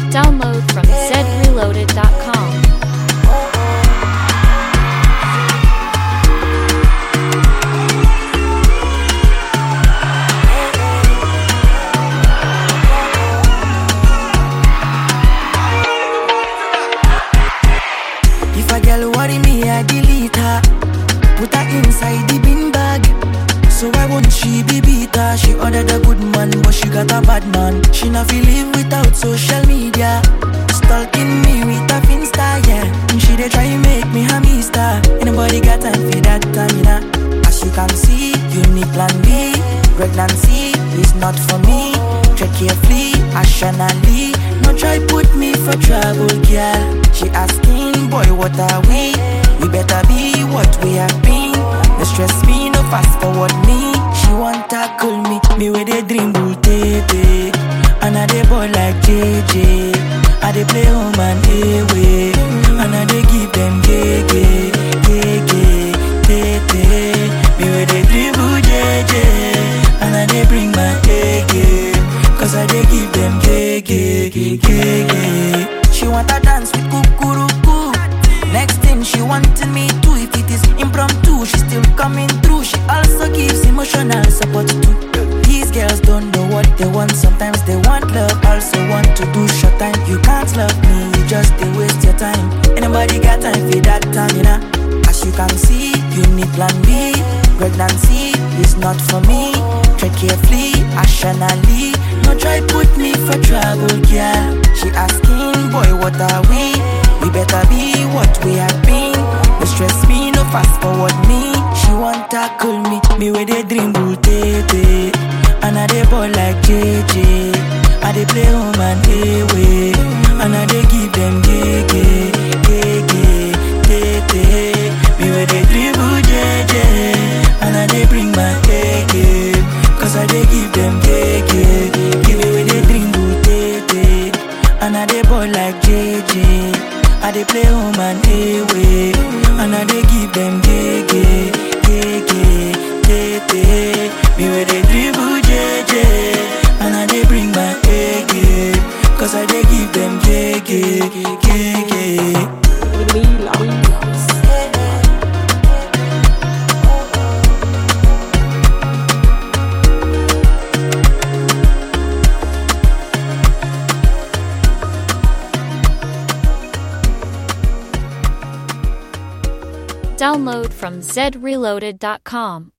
Download from zreloaded.com. If a girl worry me, I delete her. Put her inside the bin bag. So why won't she be beater? She ordered a good man, but she got a bad man. She not feel live without social media. Stalking me with a finsta, yeah. And she they try make me a mister. Anybody got time for that, Tamina? As you can see, you need plan B. Pregnancy is not for me. Tread carefully, rationally. No try put me for trouble, girl. She asking, boy, what are we? We better be what we have been. No stress me, no fast forward me. She want tackle me, me with a dream bull tete. And I dey boy like JJ. I dey play home and away. And I dey give them gege, gege, tete. Me with a dribble JJ. And I dey bring my A game. Cause I dey give them gege, gege. She want to dance with kukuruku. Next thing she wanted me to If it is impromptu, she still coming through She also gives emotional support too These girls don't know what they want Sometimes they want love, also want to do short time You can't love me, you just they waste your time Anybody got time for that time, you know As you can see, you need plan B Pregnancy is not for me Tread carefully, rationally No try put me for trouble, girl She asking, boy, what are we? We better be what we have been. No stress me, no fast forward me. She want tackle me, me with a dream bull tete. And I dey ball like JJ. I dey play home and away. And I dey give them gege, gege, tete. Me with a dribble JJ. And I dey bring my A game. Cause I dey give them gege. Give me with a dribble tete. And I dey ball like JJ. I dey play home and away, and I dey give them gege, gege, tete. Me with the dribble JJ, and I dey bring my A game, cause I dey give them gege, gege. Download from zreloaded.com.